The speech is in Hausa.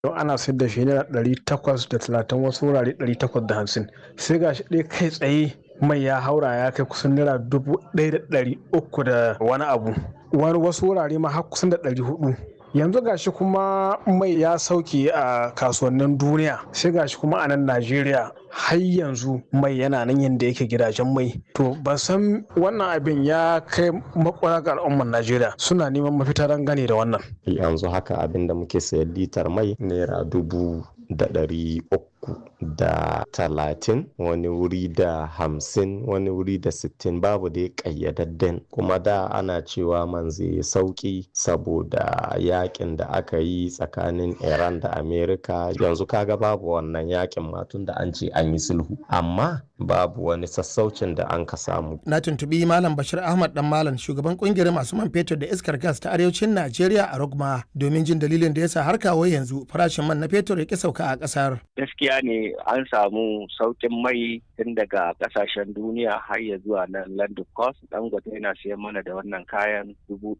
don ana sayar da shi naira ɗari takwas da talatin wasu wurare ɗari takwas da hamsin sai ga shi ɗaya kai tsaye mai ya haura ya kai kusan naira dubu ɗaya da ɗari uku da wani abu wani wasu wurare ma har kusan da ɗari hudu yanzu gashi kuma mai ya sauke a kasuwannin duniya sai gashi kuma a nan najeriya har yanzu mai yana nan yadda yake gidajen mai to ban san wannan abin ya kai makwara ga al'ummar najeriya suna neman mafita gane da wannan yanzu haka abin da muke sayan litar mai naira dubu da ɗari uku da talatin wani wuri da hamsin wani wuri da sittin babu dai ƙayyadadden kuma da ana cewa man zai sauƙi saboda yakin da aka yi tsakanin iran da amerika yanzu kaga babu wannan yakin matun da an ce an yi sulhu amma babu wani sassaucin da an ka samu na tuntubi malam bashir ahmad dan malam shugaban kungiyar masu man fetur da iskar gas ta arewacin najeriya a rogma domin jin dalilin da yasa har kawo yanzu farashin man na fetur ya ki sauka a kasar gaskiya ne an samu saukin mai tun daga kasashen duniya har ya zuwa nan london coast dangote yana siyan mana da wannan kayan dubu